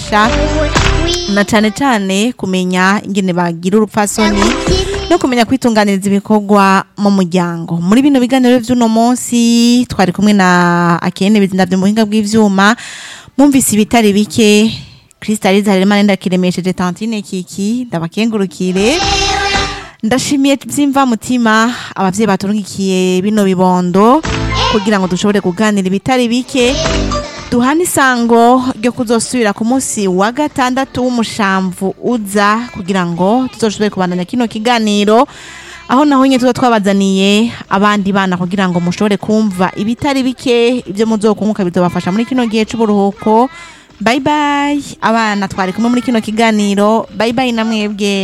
bigisha na cane cane kumenya ingene bagira urupfasoni no kumenya kwitunganiriza ibikorwa mu muryango muri bino biganiro vy'uno munsi twari kumwe na akene bizindavye mu buhinga bw'ivyuma mwumvise ibitari bike Kristaliza Harerimana ndakiremesheje Tantine Kiki ndabakengurukire ndashimiye vyimva mutima abavyeyi baturungikiye bino bibondo kugira ngo dushobore kuganira ibitari bike duhana isango ryo kuzosubira ku munsi wa gatandatu w'umushamvu uza kugira ngo tuzoshobore kubandanya kino kiganiro aho naho nyine tuba twabazaniye abandi bana kugira ngo mushobore kumva ibitari bike ibyo muzokunguka bizobafasha muri kino gihe c'uburuhuko bye bye abana twari kumwe muri kino kiganiro bye bye na mwebwe